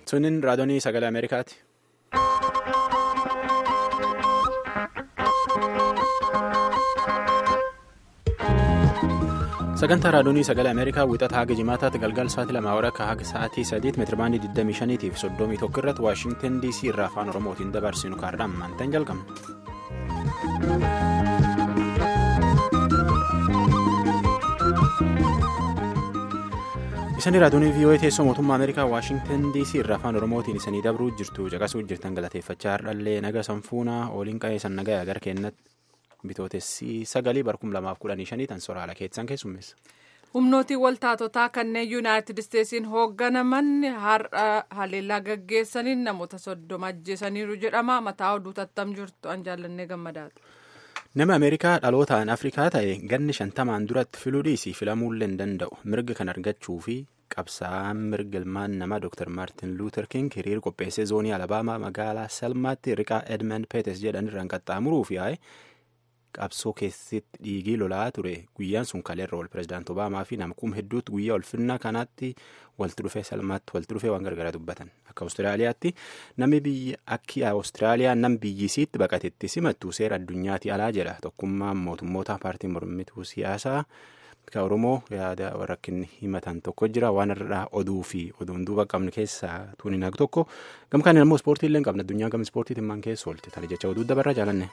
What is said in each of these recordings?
Sunniin raadiyoonii sagalee Ameerikaati. Sagantaa raadiyoonii sagalee Ameerikaa wixata haga jimaataatti galgala sa'aatii lamaa waraqaa haga sa'aatii sadiitti meetirabaandii 25 fi 31 irratti Waashintan DC irraa afaan Oromootiin dabarsinu kaardhaan maantaan jalqabna. Isanii raadiyoonii VOA teessoo mootummaa Ameerikaa Waashintan DC irraa afaan Oromootiin isanii dabruu jirtu caqasuu jirtan galateeffachaa hardhallee naga sanfuunaa ooliin qa'eessan nagaya gara keenyatti. Bitootessi sagalii barkum lamaaf kudhanii shanii tan soraala keessan keessummeessa. Humnootiin waltaatotaa kanneen yuunaayitid isteetsiin hoogganaman har'a haleellaa gaggeessaniin namoota soddoma ajjeesaniiru jedhama. Mataa oduu tattam jirtu an jaallannee gammadaadha. Nama Ameerikaa dhalootaan Afrikaa ta'e ganni shantamaan duratti filuu dhiisii filamuullee hin danda'u. Mirga kan argachuu fi qabsaa'aan mirga ilmaan namaa Dr. Maartin Luuter King hiriira qopheessee zoonii Alabaamaa magaalaa Salmaatti riqaa Edmund Peetes jedhanirraan qaxxaamuruuf yaa'e. qabsoo keessatti dhiigii lolaa ture guyyaan sun kaleerra ol pirezidaanti obaamaa fi namkuun hedduutti guyyaa ulfinnaa kanaatti walitti dhufee salmaatti walitti dhufee waan gargaraa dubbatan akka awustiraaliyaatti namni biyya akki awustiraaliyaa nam biyyisiitti baqatetti simattu seera addunyaatti alaa jedha tokkummaan mootummoota paartii mormituu siyaasaa ka oromoo yaada rakkinni himatan tokko jira waan irraa oduu fi oduun duuba qabnu keessaa tuuniin hagu tokko gamkaan immoo ispoortii illee qabna addunyaa gama ispoortiitiin maan keessa oolte tana jecha oduu dabarraa jaalanne.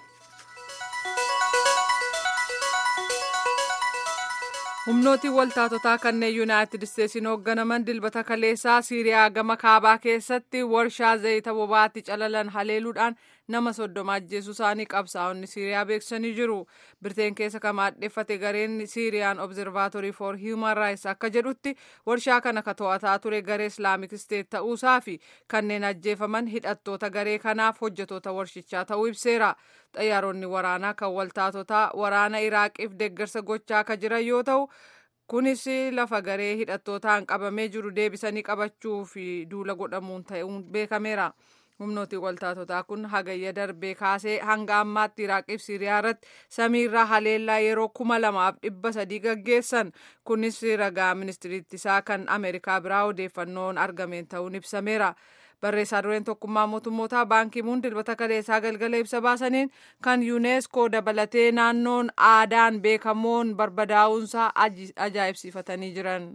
humnootiin waltaatotaa kanneen yuunaayitid isteetsiin hoogganaman dilbata kaleessaa siiriyaa gama kaabaa keessatti warshaa zayita bobaatti calalan haleeluudhaan nama soddoma ajjeesuu isaanii qabsaa'onni siiriyaa beeksisanii jiru birteen keessa kan maadheffate gareen siiriyaan obzervaatorii for hiiman raayis akka jedhutti warshaa kana ka to'ataa ture garee islaamik isteet ta'uusaa fi kanneen ajjeefaman hidhattoota garee kanaaf hojjetoota warshichaa ta'uu ibseera xayyaaronni waraanaa kan waltaatotaa waraana iraaqiif deeggarsa gochaa akka jiran yoo ta'u kunis lafa garee hidhattootaan qabamee jiru deebisanii qabachuu fi duula godhamuun ta'uun beekameera. humnootiin waltaatotaa kun hagayya darbee kaasee hanga ammaatti iraaqiif siiriyaa irratti samiirraa haleellaa yeroo kuma lamaaf dhibba sadii gaggeessan kunis ragaa ministiriitti isaa kan ameerikaa biraa odeeffannoon argameen ta'uun ibsameera. barreessaa dureen tokkummaa mootummootaa baankimuun dilbata kaleessaa galgala ibsa baasaniin kan yuuneeskoo dabalatee naannoon aadaan beekamoon barbadaa'uunsaa ajaa'ibsiifatanii jiran.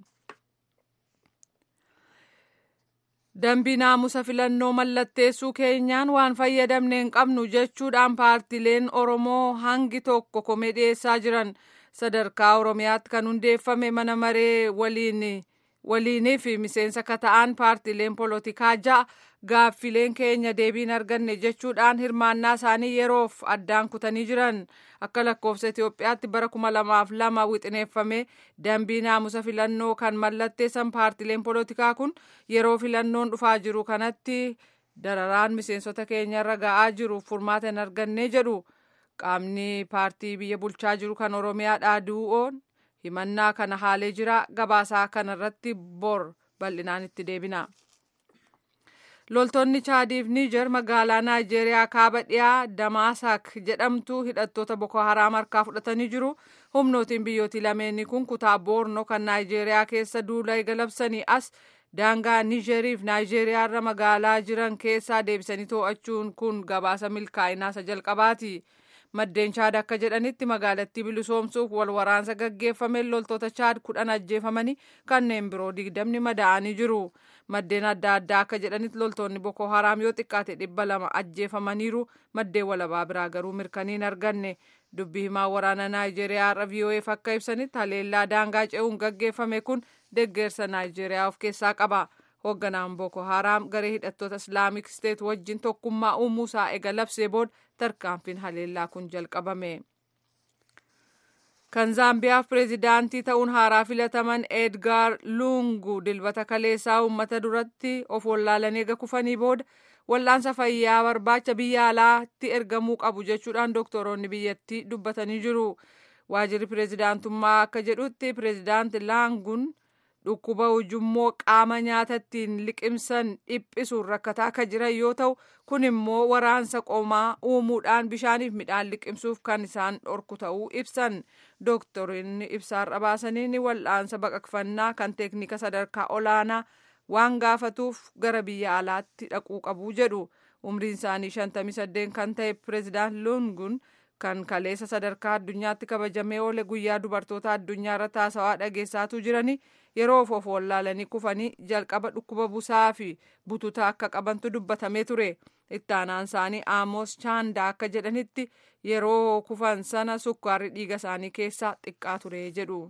dambii naamusa filannoo mallatteessuu keenyaan waan fayyadamne hin qabnu jechuudhaan paartileen oromoo hangi tokko komee dhiyeessaa jiran sadarkaa oromiyaatti kan hundeeffame mana maree waliin waliinii fi miseensa ka ta'an paartileen polotikaa ja'a gaaffileen keenya deebiin arganne jechuudhaan hirmaannaa isaanii yeroof addaan kutanii jiran akka lakkoofsa Itoophiyaatti bara kuma lamaaf lama wixineeffame dambii naamusa filannoo kan mallatteessan paartileen polotikaa kun yeroo filannoon dhufaa jiru kanatti dararaan miseensota keenyarra ga'aa jiru furmaata hin arganne jedhu qaamni paartii biyya bulchaa jiru kan oromiyaa dhaadu'oon himannaa kana haalee jira gabaasaa kanarratti bor bal'inaan itti deebina. loltoonni chaadiif niijer magaalaa naayijeeriyaa kaaba dhiyaa damaasak jedhamtu hidhattoota boko haraam harkaa fudhatanii jiru humnootiin biyyooti lameenii kun kutaa boornoo kan naayijeeriyaa keessa duula eegalabsanii as daangaa niijeriif naayijeeriyaarra magaalaa jiran keessaa deebisanii to'achuun kun gabaasa milkaa'inaa isa jalqabaati. maddeen chaad akka jedhanitti magaalattii bilisoomsuuf wal waraansa gaggeeffameen loltoota chaad kudhan ajjeefamanii kanneen biroo digdamni madaa'anii jiru maddeen adda addaa akka jedhanitti loltoonni boko haraam yoo xiqqaate dhibba lama ajjeefamaniiru maddeen walabaa biraa garuu mirkanii hin arganne dubbii himaa waraana naayijeeriyaa irra VOAf akka ibsanitti haleellaa daangaa ce'uun gaggeeffame kun deeggarsa naayijeeriyaa of keessaa qaba. hoogganaan boko haraam garee hidhattoota islaamik isteet wajjin tokkummaa uumuusaa ega labsee booda tarkaanfiin haleellaa kun jalqabame. kan zaambiyaaf pireezidaantii ta'uun haaraa filataman edgaar lungu dilbata kaleessaa uummata duratti of wallaalanii eega kufanii booda wal'aansa fayyaa barbaacha biyya alaatti ergamuu qabu jechuudhaan doktoroonni biyyattii dubbatanii jiru. waajirri pireezidaantummaa akka jedhutti pireezidaanti laangun dhukkuba ujummoo qaama nyaatattiin liqimsan dhiphisuun rakkataa akka jiran yoo ta'u kun immoo waraansa qomaa uumuudhaan bishaaniif midhaan liqimsuuf kan isaan dhorku ta'uu ibsan dooktoriin ibsaarra baasaniin wal'aansa baqaqfannaa kan teeknika sadarkaa olaanaa waan gaafatuuf gara biyya alaatti dhaquu qabu jedhu umriin isaanii 58 kan ta'e pireezidaant lungun kan kaleessa sadarkaa addunyaatti kabajamee oole guyyaa dubartoota addunyaa irratti haasawaa dhageessaatu jirani yeroo of wallaalanii kufanii jalqaba dhukkuba busaa fi bututaa akka qabantu dubbatamee ture itti aanaan isaanii aamos chaandaa akka jedhanitti yeroo kufan sana sukkaarri dhiiga isaanii keessaa xiqqaa ture jedhu.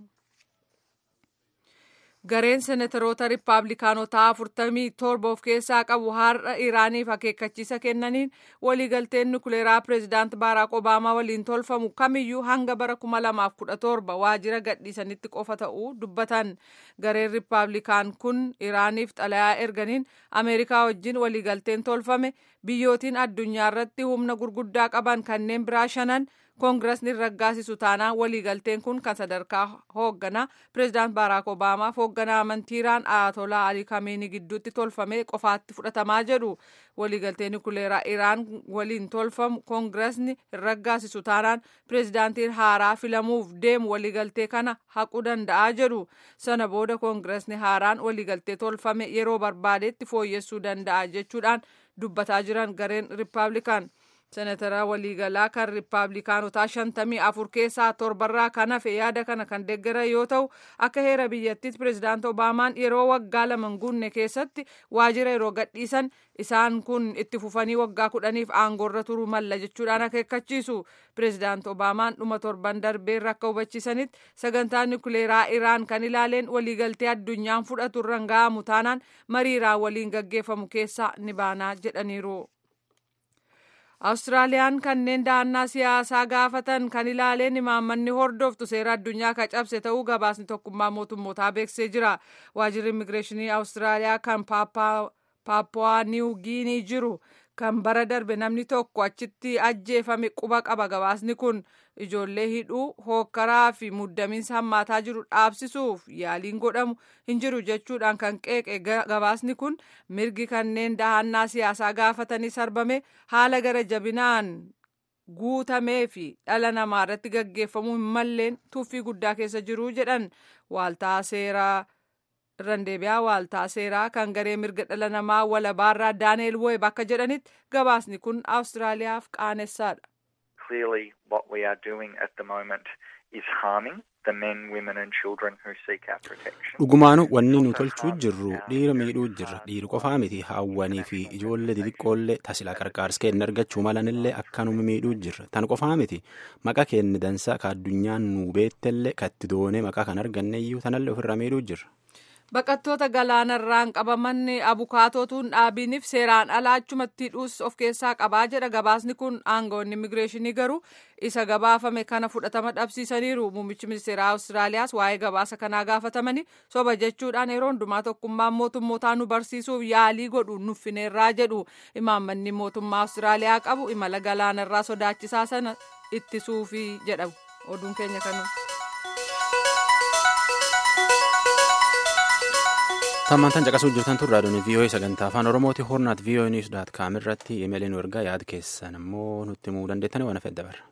gareen senataroota riippaabilikaanotaa afurtamii torba of keessaa qabu har'a iraaniif akeekkachiisa kennaniin waliigalteen nukuleeraa pireezidaant baaraak obaamaa waliin tolfamu kamiyyuu hanga bara kuma lamaaf kudha torba waajjira gadhiisanitti qofa ta'uu dubbatan gareen riippaabilikaan kun iraaniif xalayaa erganiin ameerikaa wajjin waliigalteen tolfame biyyootiin addunyaa irratti humna gurguddaa qaban kanneen biraa shanan koongiresni raggaasisu taanaan waliigalteen kun kan sadarkaa hoogganaa pireezidaant baaraak obaamaaf hoogganaa amantiiraan ayatolaa alii kameenii gidduutti tolfame qofaatti fudhatamaa jedhu waliigalteen nukuleeraa iraan waliin tolfamu koongiresni raggaasisu taanaan pireezidaantiin haaraa filamuuf deemu waliigaltee kana haquu danda'a jedhu sana booda koongiresni haaraan waliigaltee tolfame yeroo barbaadetti fooyyessuu danda'a jechuudhaan dubbataa jiran gareen riippaabilikaan. senatara waliigalaa kan riippaabilikaanotaa shantamii afur keessaa torbarraa kan hafe yaada kana kan deeggara yoo ta'u akka heera biyyattiitti pireezidaant obaamaan yeroo waggaa lama guunne keessatti waajjira yeroo gadhiisan isaan kun itti fufanii waggaa kudhaniif aangoorra turuu malla jechuudhaan akeekkachiisu pireezidaant obaamaan dhuma torban darbeerra akka hubachiisanitti sagantaan nukuleeraa iraan kan ilaaleen waliigaltee addunyaan fudhatu irraan ga'amu taanaan mariiraan waliin gaggeeffamu keessaa ni baanaa jedhaniiru. Awustiraaliyaan kanneen dahannaa siyaasaa gaafatan kan ilaaleen imaammanni hordoftu seera addunyaa ka cabse ta'uu gabaasni tokkummaa mootummootaa beeksisee jira. Waajjirri immigireeshinii Awustiraaliyaa kan Paappuwaa Niw Giinii jiru kan bara darbe namni tokko achitti ajjeefame quba qaba gabaasni kun ijoollee hidhuu hookkaraa fi muddamiinsa hammaataa jiru dhaabsisuuf yaaliin godhamu hin jiru jechuudhaan kan qeeqe gabaasni kun mirgi kanneen dahannaa siyaasaa gaafatanii sarbame haala gara jabinaan guutamee fi dhala namaa irratti gaggeeffamuu hin malleen tuffii guddaa keessa jiru jedhan waaltaa seeraa irraan deebi'aa waaltaa seeraa kan garee mirga dhala namaa walabaarraa daaneel weeb akka jedhanitti gabaasni kun awustiraaliyaaf qaanessaadha. Clearly what we are doing at the moment is harming the men, women and children who seek our protection. Dhugumaanu wanni nu tolchuu jirru dhiira miidhuu jirra. Dhiiri qofaa miti hawwanii fi ijoollee xixiqqoollee tasila qarqaarsa kenna argachuu malanillee akkanuma miidhuu jirra. Tan qofaa miti maqaa kenni dansaa ka addunyaan nu beettellee katti doonee maqaa kan arganneeyyuu tanallee ofirra miidhuu jirra. Baqattoota galaanarraan qabaman abukaatootuun dhaabiiniif seeraan alaa achumatti hidhuus of keessaa qabaa jedha gabaasni kun aangawoonni immigireeshinii garuu isa gabaafame kana fudhatama dhabsiisaniiru muummichi ministeeraa awustiraaliyaas waa'ee gabaasa kanaa gaafatamanii soba jechuudhaan yeroo hundumaa tokkummaan mootummootaa nu barsiisuuf yaalii godhu nuffineerraa jedhu imaammanni mootummaa awustiraaliyaa qabu imala galaanarraa sodaachisaa sana ittisuufi jedha oduun keenya kanuma. Tammantan caqasuu jirtan tun raadiyoon VOA sagantaa afaan Oromooti hornaat VOA News daat kaam irratti imeeliin nu ergaa yaada keessan immoo nutti himuu dandeettanii waan hafeef dabarra.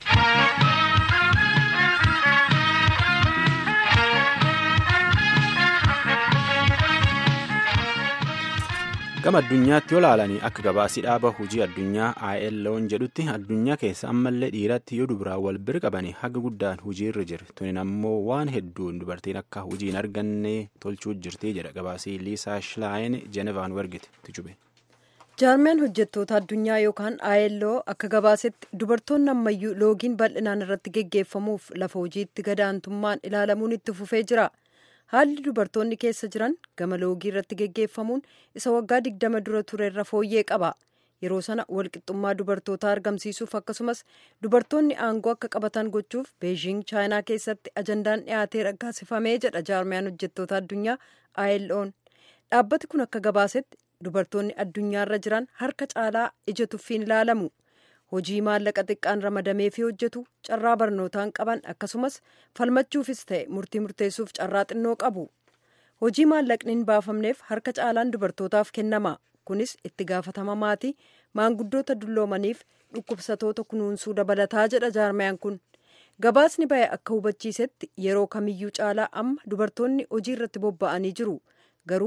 gama addunyaatti yoo ilaalanii akka gabaasii dhaaba hojii addunyaa ILO'n jedhutti addunyaa keessa ammallee dhiiratti yoo dubaraan wal bira qabanii haga guddaan hojiirra jira tunin ammoo waan hedduun dubartiin akka hojii hin arganne tolchuu jirti jedha gabaasii liisaa shilaayin jeenevaan wargite tijube. jaarmiyaan hojjettoota addunyaa yookaan ILO akka gabaasetti dubartoonni ammayyuu loogiin bal'inaan irratti geggeeffamuuf lafa hojiitti gadaantummaan ilaalamuun itti fufee jira. haalli dubartoonni keessa jiran gama loogii irratti geggeeffamuun isa waggaa digdama dura ture irra fooyyee qaba yeroo sana walqixxummaa dubartootaa argamsiisuuf akkasumas dubartoonni aangoo akka qabatan gochuuf beejiing chaayinaa keessatti ajandaan dhiyaatee raggaasifamee jedha jaarmiyaan hojjettoota addunyaa ILO'n dhaabbati kun akka gabaasetti dubartoonni addunyaarra jiran harka caalaa ija tuffiin ilaalamu. hojii maallaqa xiqqaan ramadamee fi hojjetu carraa barnootaan qaban akkasumas falmachuufis ta'e murtii murteessuuf carraa xinnoo qabu hojii maallaqni hin baafamneef harka caalaan dubartootaaf kennama kunis itti gaafatama maatii maanguddoota dulloomaniif dhukkubsatoota kunuunsuu dabalataa jedha jaarmayaan kun gabaasni ba'e akka hubachiisetti yeroo kamiyyuu caalaa amma dubartoonni hojii irratti bobba'anii jiru garuu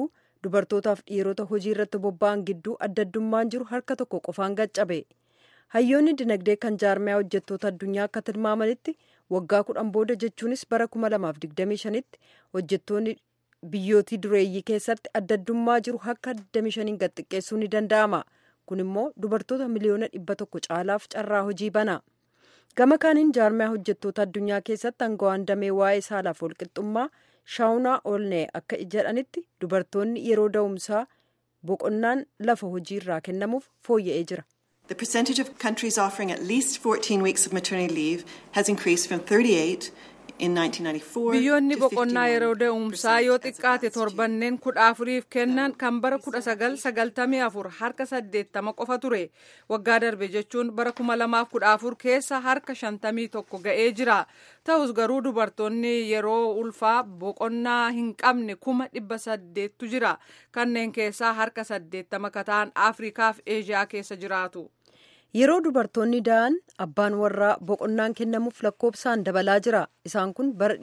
dubartootaaf dhiirota hojii irratti bobba'an gidduu addaddummaan jiru harka tokko qofaan gaccabe hayyoonni dinagdee kan jaarmiyaa hojjettoota addunyaa akka tilmaamanitti waggaa kudhan booda jechuunis bara 2025tti hojjettoonni biyyootii dureeyyii keessatti addaddummaa jiru akka 25 gad xiqqeessuu ni danda'ama kun immoo dubartoota miliyoona dhibba tokko caalaaf carraa hojii bana gama kaaniin jaarmiyaa hojjettoota addunyaa keessatti aangawaan damee waa'ee saalaaf walqixxummaa shaawunaa oolnee akka jedhanitti dubartoonni yeroo da'umsaa boqonnaan lafa hojii irraa kennamuuf fooyya'ee jira. The percentage of countries offering at least 14 weeks of maternity leave has increased from 38 in 1994 biyyoonni to boqonnaa yeroo 51% da'umsaa yoo as of xiqqaate last year. torbanneen kudha afuriif kennan kan bara kudha sagal sagaltamii afur harka saddeettama qofa ture waggaa darbe jechuun bara kuma lamaaf kudha afur keessa harka shantamii tokko ga'ee jira ta'us garuu dubartoonni yeroo ulfaa boqonnaa hin qabne kuma dhibba saddeettu jira kanneen keessaa harka saddeettama kataan afrikaaf eeshiyaa keessa jiraatu. yeroo dubartoonni da'an abbaan warraa boqonnaan kennamuuf lakkoofsaan dabalaa jira isaan kun bara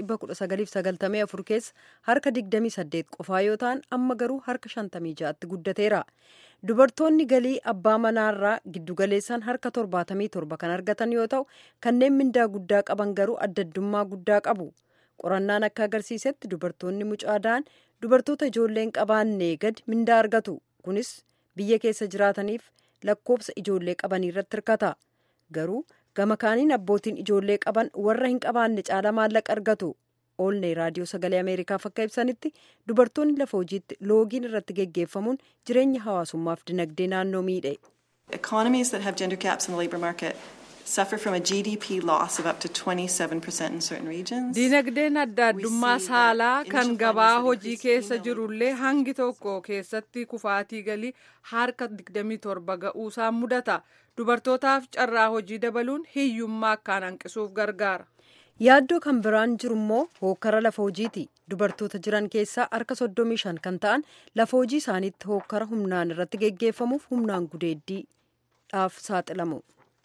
1994 keessa harka 28 qofaa yoo ta'an amma garuu harka 56tti guddateera dubartoonni galii abbaa manaarraa giddugaleessaan harka 77 kan argatan yoo ta'u kanneen mindaa guddaa qaban garuu addaddummaa guddaa qabu qorannaan akka agarsiisetti dubartoonni mucaa da'an dubartoota ijoolleen qabaannee gadi mindaa argatu kunis biyya keessa jiraataniif lakkoofsa ijoollee qabanii irratti hirkata garuu gama kaaniin abbootiin ijoollee qaban warra hin qabaanne caala maallaqa argatu oolnee raadiyoo sagalee ameerikaaf akka ibsanitti dubartoonni lafa hojiitti loogiin irratti geggeeffamuun jireenya hawaasummaaf dinagdee naannoo miidhe Economies that have gender gaps in the labour market suffer from a GDP loss of up to 27% in certain regions. Diinagdeen adda addummaa We see saalaa that kan initial gabaa findings hojii that keessa increased jirullee hangi tokko keessatti kufaatii galii harka 27 ga'uusaan mudata. Dubartootaaf carraa hojii dabaluun hiyyummaa akkaan hanqisuuf gargaara. yaaddoo kan biraan jiru immoo hookkara lafa hojiiti dubartoota jiran keessaa harka 35 kan ta'an lafa hojii isaaniitti hookkara humnaan irratti geggeeffamuuf humnaan gudeeddiidhaaf saaxilamu.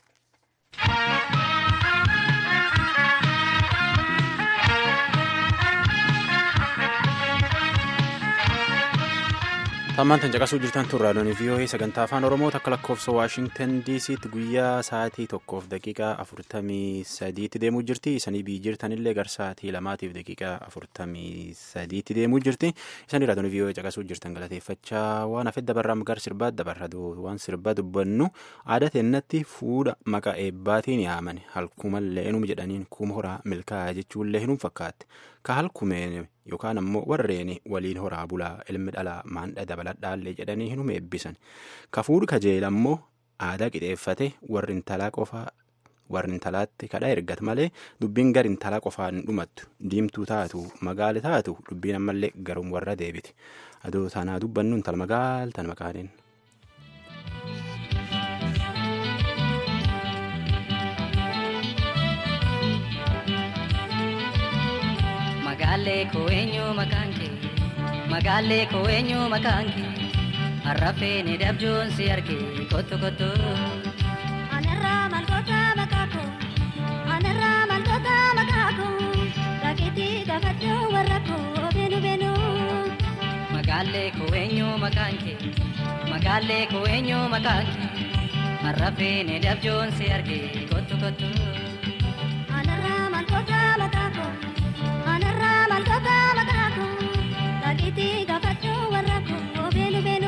Tammaan tan caqasuu jirtan tun raadiyoon VOA sagantaa afaan Oromoo takka lakkoofsa Waashingtan DC'tti guyyaa sa'aatii tokkoof daqiiqaa afurtamii sadiitti deemuu jirti. Isanii biyyi jirtanillee gar sa'aatii lamaatiif daqiiqaa afurtamii sadiitti deemuu jirti. Isanii raadiyoon VOA caqasuu jirtan galateeffachaa waan hafee dabarraa gar sirbaa dabarra waan sirbaa dubbannu aadaa teennatti fuudha maqaa eebbaatiin yaaman halkumallee inuma jedhaniin kuma horaa milkaa'aa jechuullee hinum fakkaatti. Ka halkumeen yookaan ammoo warreen waliin horaa bulaa ilmi dhalaa maandha dabaladhaallee jedhanii hinuma eebbisan. Ka fuudhu kajeela ammoo aadaa qixeeffate warri intalaa qofaa warri intalaatti kadhaa ergata malee dubbiin gar intalaa qofaan dhumattu diimtuu taatu magaala taatu dubbiin ammallee garum warra deebiti. Adoo tanaa dubbannu intala magaal tan maqaaniin. Magaalee koo eenyu maqaan kee magaalee koo eenyu maqaan kee harrafee ni dabjuun si argee kottu kottu. Anarraa malkoota makaako anarraa malkoota makaako rakkiti gaafachuu warra koo beenu beenu. Magaalee koo eenyu maqaan kee magaalee koo eenyu maqaan kee harrafee ni dabjuun si argee kottu kottu. Anarraa malkoota makaako anarraa malkoota makaako rakkiti gaafachuu warra koo beenu beenu.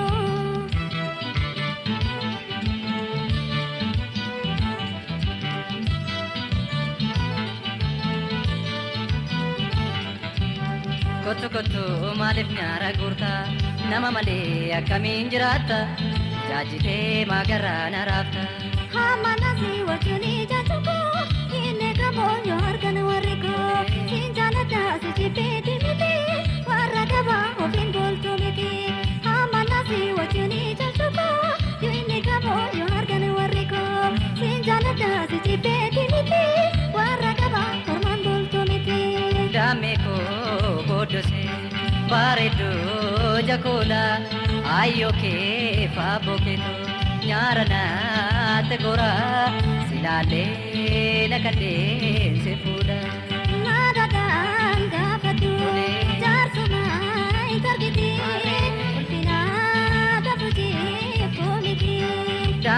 Kottu kottu maaliif nyaara guurta nama malee akkamiin jiraatta jaajitee maagarraa na raafta. Hamanasi wajjin ijaachuko inni kamoonyo argan warri koo siin jaalladha si jibbeeti miti warra gabaa ofiin booltu miti. Hamanasi wajjin ijaachuko inni kamoonyo argan warri koo siin jaalladha si jibbeeti miti warra gabaa ormaan booltu miti. Daamee koo booddose bareedduu jakoola ayyoo kee faaboo keetoo nyaara naatti gora silaalee na kanneen si fuudha. Naadadhaan gaafadhu jaarsuma hin targiti ulfina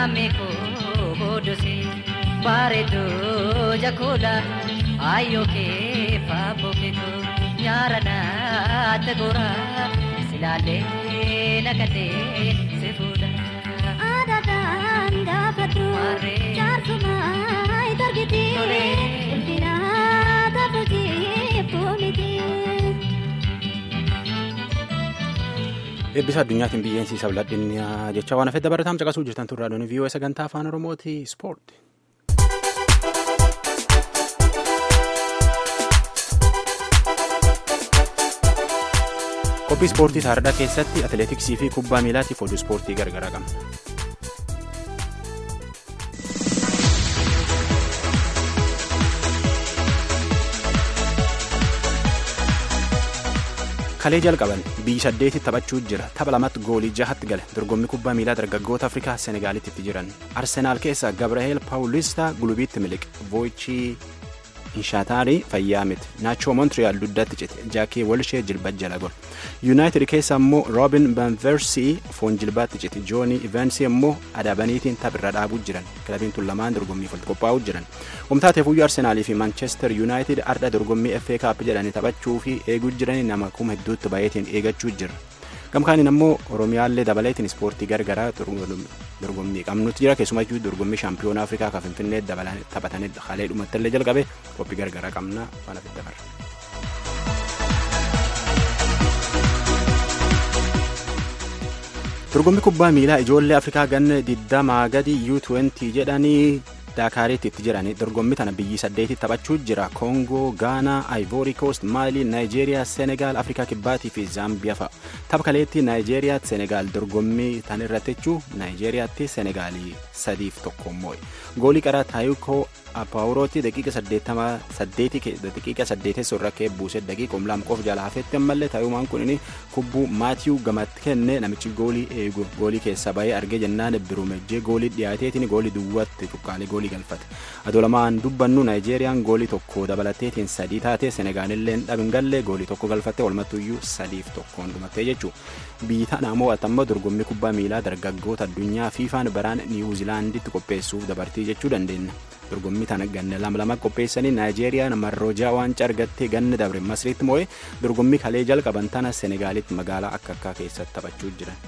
lammii koo booddosee bareeddoo jakooda ayyoo kee faaboo keekoo nyaara naatti goora silaalee naqatee si fuudha. Aadaadhaan gaafadhu Maarree. jaarsumaa itti argiti Tolee. ulfina taatu jibbuu miti. Eebbisa addunyaatiin biyyeensiisa biladhinyaa jecha waan hafedda barataan caqasuu jirtan turraa doonii viiyoo sagantaa afaan oromooti ispoorti. Qophii ispoortii taardaa keessatti atileetiksii fi kubbaa miilaatiif oduu ispoortii gargaraa qabna. kalee jalqaban biyyi saddeeti taphachuu jira tapha lamatti goolii jahatti gale dorgommii kubbaa miilaa dargaggoota afrikaa senegaalitti itti jiran arsenaal keessa gabraheel paawulista gulubiitti miliqe voichii inshaataarii fayyaa miti naachoo montiriyaal dugdatti cite jaakii walshee jilba jala gol yuunaayitid keessa immoo roobin banversii foon jilbaatti cite joonii ivensii immoo adaabaniitiin taphirra dhaabuu jiran kilabiin tun lamaan dorgommiif walitti qophaa'uu jiran humtaateef iyyuu arsenaalii fi manchester yuunaayitid arda dorgommii fa kaap jedhanii taphachuu fi eeguu jiranii nama kuma hedduutti baay'eetiin eegachuu jira gamkaaniin ammoo oromiyaallee dabaleetiin ispoortii gargaraa dorgommii qabnutti jira keessumayyuu dorgommii shaampiyoona afrikaa kan finfinnee dabalan taphatanii halee dhumattillee jalqabe qophii gargaraa qabna waan ofitti dabarra. dorgommii kubbaa miilaa ijoollee afrikaa ganna digdamaa gadi u20 jedhanii daakaariitti itti jiranii dorgommii tana biyyi saddeeti taphachuu jira koongoo gaanaa ivory coast maalii naayijeeriyaa senegaal afrikaa kibbaatii fi zaambiyaa fa'a tapha kaleetti naayijeeriyaatti senegaal dorgommii tan irratti jechuu naayijeeriyaatti senegaalii sadiif tokko immoo goolii qaraa taayikoo apaawurooti daqiiqa saddeeti daqiiqa saddeetessa irra kee buuse daqiiqa umlaam qof jala hafetti ammallee taayumaan kun kubbuu maatiyuu gamatti kenne namichi goolii eegu goolii keessa bahee argee jennaan birumejjee goolii dhiyaateetiin goolii duwwaatti cuqqaalee goolii galfate adoo lamaan dubbannu naayijeeriyaan goolii tokko dabalateetiin sadii taate senegaalilleen dhabingallee goolii tokko galfatte walmattuyyuu sadiif tokkoon dhumattee jechuu biyyi tana mo'atamma dorgommii kubbaa miilaa dargaggoota addunyaa fiifaan baraan niwuzilaanditti qopheessuuf dabartii jechuu dandeenya. dorgommii tana ganna lama lama qopheessanii naayijeeriyaan marroojaa waancaa argattee ganna dabre masriitti moo'ee dorgommii kalee jalqaban tana senegaalitti magaalaa akka akkaa keessatti taphachuu jiran.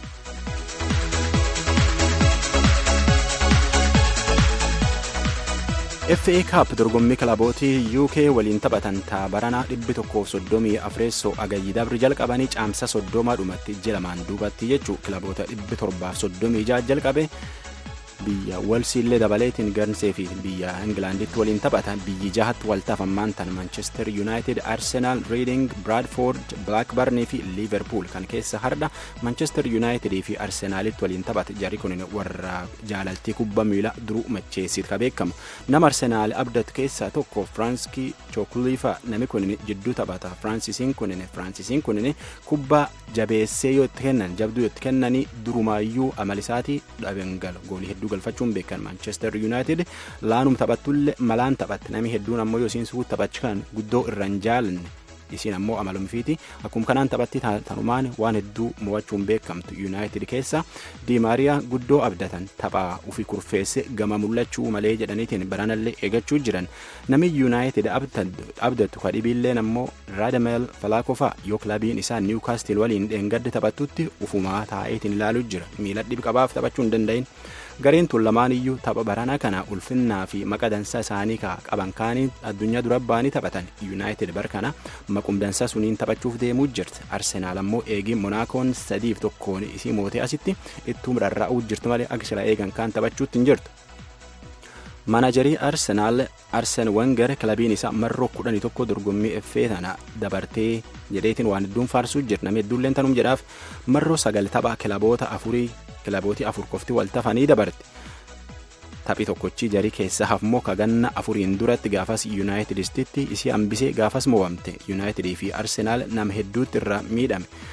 FA Cup dorgommii kilabootii UK waliin taphatan taabaranaa dhibbi tokkoof soddomii afreessoo agayyi dabri jalqabanii caamsa soddomaa dhumatti ji'a lamaan duubatti jechuu kilaboota dhibbi torbaaf soddomii ja'a jalqabe biyya walsiillee dabaleetiin gansee fi biyya ingilaanditti waliin taphatan biyyi jahatti waltaafammaan tan manchester united arsenal reading bradford blackburn fi liverpool kan keessa hardha manchester united fi arsenaalitti waliin taphate jarri kun warra jaalaltii kubbaa miilaa duruu macheessiit ka beekamu nama arsenaal abdat keessaa tokko firaanskii chookuliifa nami kun jidduu taphata firansisiin kun firansisiin kun kubbaa jabeessee yoo itti kennan jabduu yoo itti kennanii durumaayyuu amalisaatii dhabengal goolii hedduu galfachuun beekan manchester united laanum taphattullee malaan taphatte namni hedduun ammoo yoo isiin suut taphachan guddoo irra hin jaalanne isiin ammoo amalumfiiti akkuma kanaan taphatti tanumaan waan hedduu mo'achuun beekamtu united keessa diimaariyaa guddoo abdatan taphaa ufi kurfeesse gama mul'achuu malee jedhaniitiin baranallee eegachuu jiran namni united abdatu kadhibiilleen ammoo raadameel falaakofa yoo kilabiin isaa niwkaastil waliin dheengadde taphattutti ufumaa taa'eetiin ilaaluu jira miila dhibqabaaf taphachuu hin danda'in. gareen tun lamaan iyyuu tapha baranaa kana ulfinnaa fi maqa dansaa isaanii qaban kaanii addunyaa dura ba'anii taphatan yuunaayitid bar kana maqumdansaa suniin taphachuuf deemuu jirti arsenaal ammoo eegii monaakoon sadiif tokkoon isii mootee asitti ittuu rarra'uu jirti malee akka sila eegan kaan taphachuutti hin jirtu. maanajarii arsenaal arsen wenger kilabiin isaa marroo kudhanii tokko dorgommii effee tana dabartee jedheetiin waan hedduun faarsuu jira namni hedduulleen tanum jedhaaf marroo sagal tapha kilaboota afurii kilabootii afur qofti wal tafanii dabarte taphii tokkochi jarii keessa hafmoo kaganna afuriin duratti gaafas yuunaayitid istitti isii hambisee gaafas mo'amte yuunaayitidii fi arsenaal nama hedduutti irraa miidhame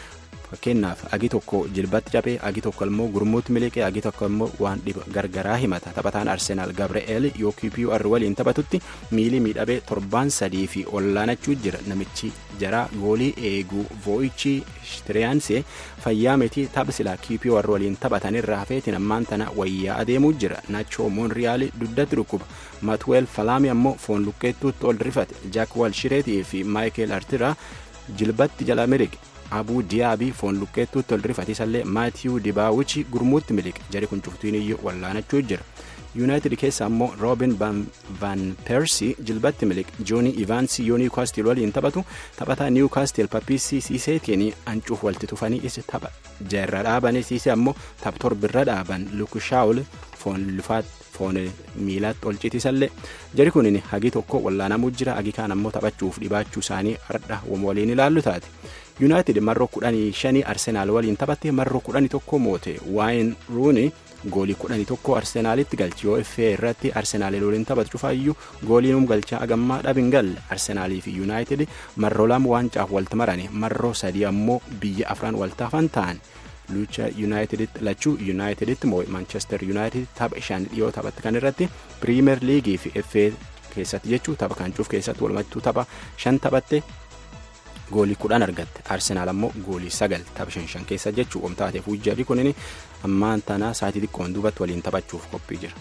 fakkeenyaaf agi tokko jilbatti cabee agi tokko immoo gurmuutti miliqee agi tokko immoo waan dhiba gargaraa himata taphataan arsenaal gabri'eel yoo qpr waliin taphatutti miilii miidhabee torbaan sadii fi ollaanachuu jira namichi jaraa goolii eeguu voo'ichi shtiriyaansee fayyaa miti tapha silaa qpr waliin taphatanirraa hafeetiin ammaan tana wayyaa adeemuu jira naachoo moonriyaal duddatti dhukkuba matweel falaami ammoo foon luqqeettuutti ol rifate jaak walshireetii fi maayikeel artiraa jilbatti jala miliqe abuu diyaabii foon luqqeettuutti ol rifate isallee maatiyuu dibaawichi gurmuutti miliqe jari kun cuftiin iyyuu wallaanachuu jira yuunaayitid keessa ammoo roobin van persii jilbatti miliqe joonii ivaansii yoo niwkaastil waliin taphatu taphataa niwkaastil pappiisii siiseetiin hancuuf walti tufanii isa tapha jarra dhaabanii siisee ammoo tapha torbirra dhaaban lukushaawul foon lufaat foon miilaatti ol citisallee jari kunin hagi tokko wallaanamuu jira hagi kaan ammoo taphachuuf dhibaachuu isaanii hardha waliin ilaallu taate yuunaayitid marroo kudhanii shanii arsenaal waliin taphatte marroo kudhanii tokko moote waayin ruuni goolii kudhanii tokko arsenaalitti galchi yoo effee irratti arsenaalii waliin taphatu cufaayyuu gooliinum galchaa agammaa dhabin galle arsenaalii fi yuunaayitid marroo lama waancaaaf walta marane marroo sadii ammoo biyya afran waltaafan ta'an lucha yuunaayitiditti lachuu yuunaayitiditti moo maanchestar yuunaayitid tapha shan dhiyoo taphatti kan irratti piriimer liigii fi effee keessatti jechuu tapha kan cuuf keessatti walumattuu tapha shan taphatte goolii kudhan argatte arsenaal ammoo goolii sagal tapha shan shan keessa jechuu omtaateef hujjarri kunin ammaan tana saatii xiqqoon duubatti waliin taphachuuf qophii jira.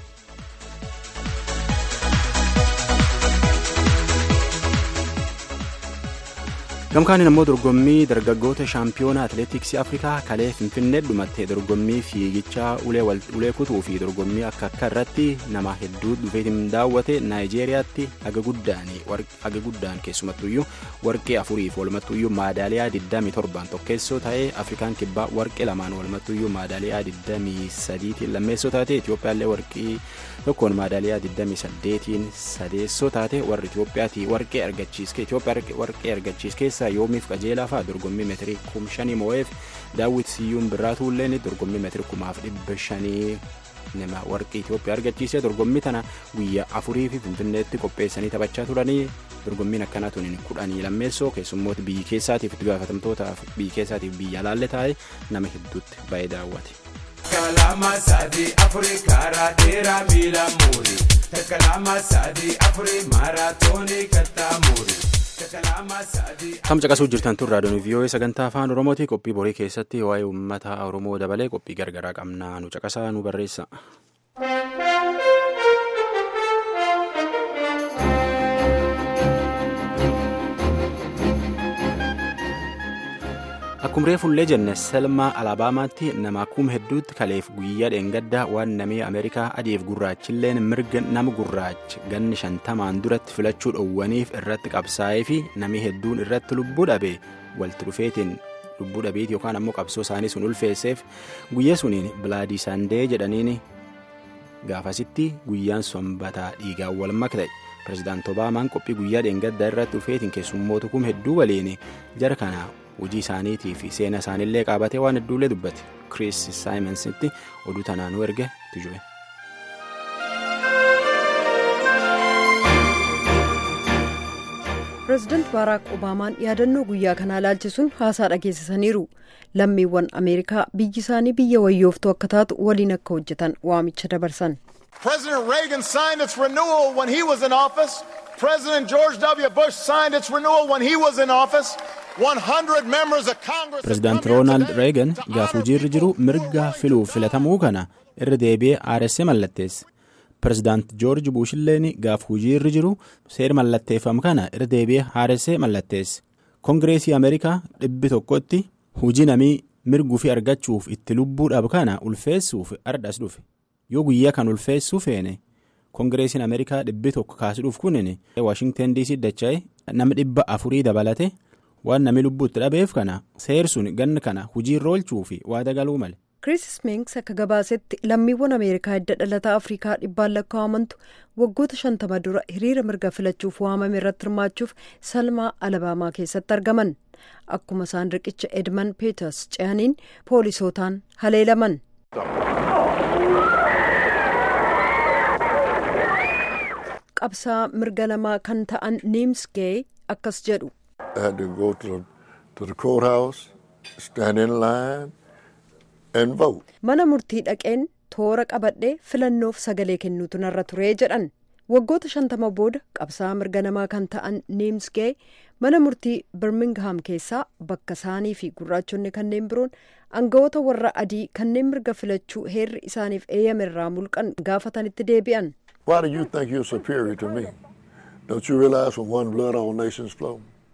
gamkaanin ammoo dorgommii dargaggoota shaampiyoona atileetiksii afrikaa kalee finfinnee dhumatte dorgommii fiigichaa ulee kutuu fi dorgommii akka akka irratti nama hedduu dhufeetiin daawwate naayijeeriyaatti haga guddaan keessumattuyyuu warqee afuriif walumattuyyuu maadaaliyaa 27 tokkeessoo ta'ee afrikaan kibbaa warqee lamaan walumattuyyuu maadaaliyaa 23tiin lammeessoo taate itiyoophiyaallee warqii tokkoon maadaaliyaa 28tiin sadeessoo taate warri itiyoophiyaati warqee argachiiske itiyoophiyaa warqee argachiiske keessaa yoomiif qajeelaa fa'aa dorgommii meetirii kum shanii moo'eef daawwit siyyuun birraatuulleen dorgommii meetirii kumaaf dhibba shanii nama warqii Itoophiyaa argachiisee dorgommii tana guyyaa afurii fi finfinneetti qopheessanii taphachaa turanii dorgommiin akkanaa tuniin kudhanii lammeessoo keessummoota biyyi keessaatiif itti gaafatamtootaaf biyyi keessaatiif biyya alaalle taa'e nama hedduutti baay'ee daawwate. Kalama sadi afuri karaa dheeraa miila muuri. Kalama sadi afuri maaraatoonii kattaa muuri. Kam caqasuu jirtan tun raadiyoon vii'oo'ee sagantaa afaan oromooti qophii borii keessatti waa'ee uummata oromoo dabalee qophii gargaraa qabnaa nu caqasaa nu barreessa. Akkuma reefullee jenne selmaa alaabaamaatti nama kuma hedduutti kaleef guyyaa dheengaddaa waan namii ameerikaa adiif gurraachilleen mirga nama gurraacha ganni shantamaan duratti filachuu dhowwaniif irratti qabsaa'ee fi namii hedduun irratti lubbuu dhabe walti dhufeetiin lubbuu dhabeeti yookaan ammoo qabsoo isaanii sun ulfeesseef guyyaa suniin bilaadii saandee jedhaniin gaafasitti guyyaan sanbataa dhiigaan wal makte pirezidaant obaamaan qophii guyyaa dheengaddaa irratti dhufeetiin keessummoota kuma hedduu waliin jara kana hojii isaaniitii fi seena isaaniillee qaabatee waan hedduullee dubbate kiriis saayimensitti oduu tanaanuu erge tujube. pireezidaant baaraak obaamaan yaadannoo guyyaa kanaa ilaalchisuun haasaa dhageessisaniiru lammiiwwan ameerikaa biyyi isaanii biyya wayyooftuu akka taatu waliin akka hojjetan waamicha dabarsan. President Reagan signed its renewal when he was in office. President George W. Bush signed its renewal when he was in office. 100 members of Congress. Pireezidaant Roonaald Reegan gaaf hojiirra jiru mirga filuuf filatamuu kana irra deebi'ee aarsee mallatteesse. Pireezidaant Joorji Buushilleen gaaf hojiirra jiru seera mallatteeffamu kana irra deebi'ee aarsee mallatteesse. Kongireesii Ameerikaa dhibbi tokkotti hojii namii mirguu fi argachuuf itti lubbuudhaaf kana ulfeessuuf ardhas dhufe. Yoo guyyaa kan ulfeessuu feene kongireesiin Ameerikaa dhibbi tokko kaasuudhuuf kunin Waashingten DC dacha'e nama dhibba afurii dabalate. waan namni lubbuutti dhabeef kana seersuun ganna kana hojiirra oolchuu fi waada galuu male. Chris Spinks akka gabaasetti lammiiwwan Ameerikaa hidda dhalataa Afrikaa dhibbaan lakkaa'amantu waggoota shantama dura hiriira mirga filachuuf waamame irratti hirmaachuuf salmaa alabaamaa keessatti argaman. Akkuma isaan riqicha Edmund Peters ce'aniin poolisootaan haleelaman. Qabsaa mirga namaa kan ta'an Niims Gee akkas jedhu. I had to go to the, to the courthouse stand in line and vote. Mana murtii dhaqeen toora qabadhee filannoof sagalee kennuutu narra turee jedhan. Waggoota shantama booda qabsaa'aa mirga namaa kan ta'an Niims Gee mana murtii Birmingham keessaa bakka isaanii fi gurraachonni kanneen biroon aangawoota warra adii kanneen mirga filachuu heerri isaaniif eeyyame irraa mulqan gaafatanitti deebi'an. Why do you think you're superior to me? Don't you realize from one blood all nations flow?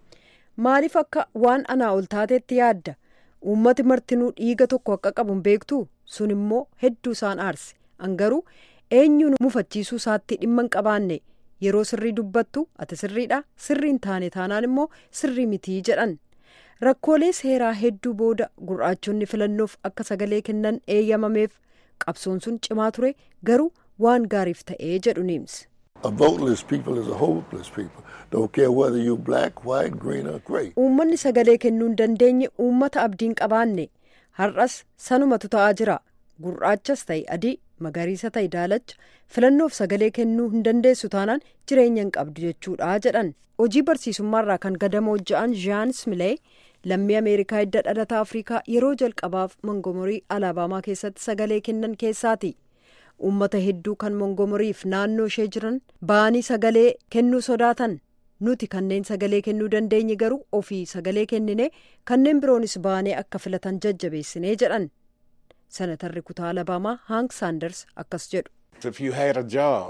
Maaliif akka waan anaa ol taateetti yaadda? Uummati martinuu dhiiga tokko akka qabu hin beektu sun immoo hedduu isaan aarse. Angaruu eenyuun mufachiisuu isaatti dhimma hin qabaanne yeroo sirrii dubbattu ati sirriidha sirrii hin taane taanaan immoo sirrii mitii jedhan. Rakkoolee seeraa hedduu booda gurraachonni filannoof akka sagalee kennan eeyyamameef qabsoon sun cimaa ture garuu waan gaariif ta'ee jedhu niims. A voteless people is a hopeless people. Don't care whether you're black, white, green or gray. Uummanni sagalee kennuu hin dandeenye uummata abdiin qabaanne har'as sanumatu ta'aa jira. Gurraachas ta'e adii magariisa ta'e daalacha filannoof sagalee kennuu hin dandeessu taanaan jireenya hin qabdu jechuudha jedhan. Hojii barsiisummaarraa kan gadamoo ja'an Jean Smilee lammii Ameerikaa hidda dhalataa Afrikaa yeroo jalqabaaf Mongomorii Alaabamaa keessatti sagalee kennan keessaati. Uummata hedduu kan Mongomoriif naannoo ishee jiran ba'anii sagalee kennuu sodaatan. Nuti kanneen sagalee kennuu dandeenye garuu ofii sagalee kennine kanneen biroonis ba'anii akka filatan jajjabeessinee jedhan. Senatarri kutaa Alabaamaa Hank Saanders akkas jedhu. If you had a job,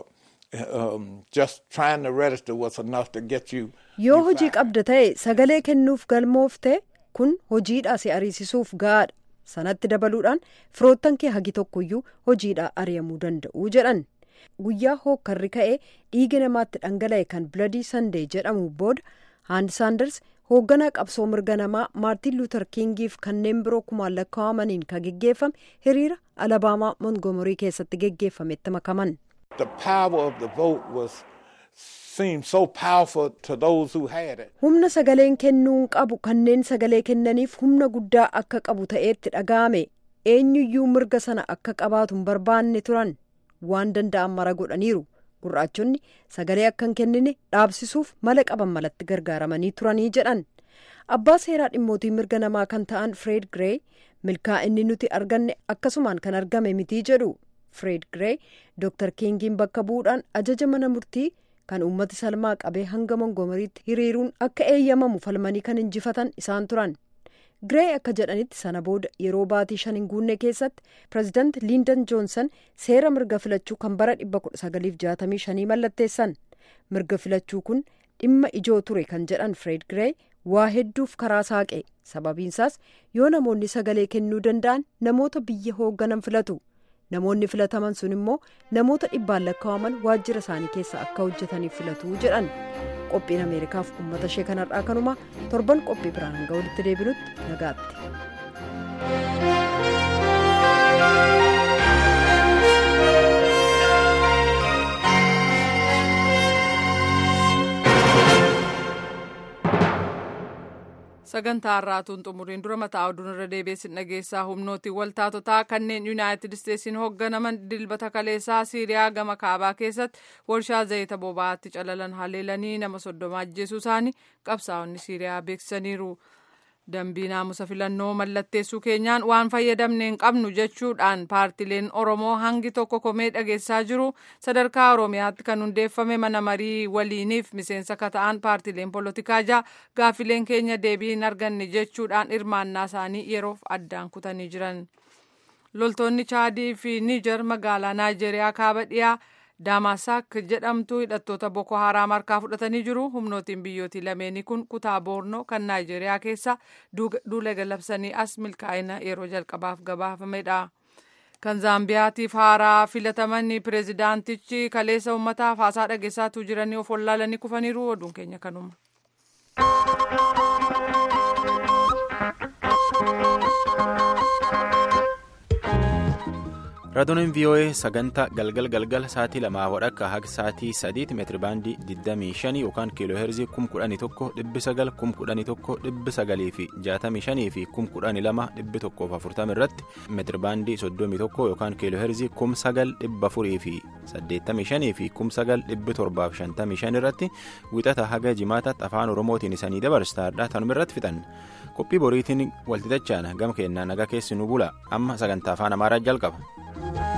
um, just trying to register was enough to get you. Yoo hojii qabda ta'e sagalee kennuuf galmoofte kun hojiidhaa si ariisisuuf gahaadha. Sanatti dabaluudhaan firoottan kee hagi tokkoyyuu hojiidhaa ari'amuu danda'u jedhan. Guyyaa hookkarri ka'ee dhiiga namaatti dhangala'e kan biladii sandee jedhamu booda Haand Saanders hoogganaa qabsoo mirga namaa maartiin luuter kingiif kanneen biroo kumaan lakkaa'amaniin kan geggeeffame hiriira alabaamaa mongomorii keessatti geggeeffametti makaman. The power of the vote was seemed so powerful to those who had it. Humna sagaleen kennuu qabu kanneen sagalee kennaniif humna guddaa akka qabu ta'eetti dhaga'ame eenyuyyuu mirga sana akka qabaatu hin barbaanne turan waan danda'an mara godhaniiru. gurraachonni sagalee akka hin kennine dhaabsisuuf mala qaban malatti gargaaramanii turanii jedhan abbaa seeraa dhimmootii mirga namaa kan ta'an fred grey milkaa'inni nuti arganne akkasumaan kan argame mitii jedhu fred grey dr kingiin bakka bu'uudhaan ajaja mana murtii kan uummati salmaa qabee hanga mongomariitti hiriiruun akka eeyyamamu falmanii kan injifatan isaan turan Giree akka jedhanitti sana booda yeroo baatii shan hin guunne keessatti pireezidaanti Liindon Joonsan seera mirga filachuu kan bara 1965 mallatteessan. Mirga filachuu kun dhimma ijoo ture kan jedhan Fred Giree waa hedduuf karaa saaqe. Sababiinsaas yoo namoonni sagalee kennuu danda'an namoota biyya hoogganan filatu. Namoonni filataman sun immoo namoota dhibbaan lakkaa'aman waajjira isaanii keessa akka hojjetaniif filatu jedhan. qophiin ameerikaaf uummata ishee kanarraa kanuma torban qophii biraan hanga walitti deebinutti nagaatti. sagantaa har'aatuun xumuriin dura mataa oduun irra deebiin dhageessaa humnooti waltaatotaa kanneen yuunaayitid isteetsiin hoogganaman dilbata kaleessaa siiriyaa gama kaabaa keessatti warshaa zayita boba'aatti calalan haleelanii nama soddoma ajjeesuu isaanii qabsaa'onni siiriyaa beeksisaniiru. dambii naamusa filannoo mallatteessuu keenyaan waan fayyadamne hin qabnu jechuudhaan paartileen oromoo hangi tokko komee dhageessaa jiru sadarkaa oromiyaatti kan hundeeffame mana marii waliiniif miseensa kata'an paartileen polotikaa jaa gaaffileen keenya deebii hin arganne jechuudhaan hirmaannaa isaanii yeroof addaan kutanii jiran loltoonni chaadii fi niijar magaalaa naayijeeriyaa kaaba dhiyaa daamasaak jedhamtu hidhattoota boko haraam harkaa fudhatanii jiru humnootiin biyyootii lameenii kun kutaa boornoo kan naayijeeriyaa keessa duula galabsanii as milkaa'ina yeroo jalqabaaf gabaafamedha. kan zaambiyaatiif haaraa filataman pireezidaantichi kaleessa uummataaf haasaa dhageessaatuu jiranii of wallaalanii kufaniiru oduun keenya kanuma. raadiyooleen vii'oo'ee sagantaa galgal galgal sa'aatii lamaa wadhakka haga sa'aatii sadiitti meetiri baandii 25 yookaan kiiloo heerzii 11,900 11,900 fi 65 fi 12,140 irratti meetiri baandii 31 yookaan kiiloo heerzii 9,400 fi 85 fi 9,755 irratti wixata haga jimaataatti afaan oromootiin isanii dabarsaadha tanuma irratti fixan qophii boriitiin walxixachaan gama keenyaa nagaa keessi nu bula amma sagantaa afaan amaaraa jalqaba.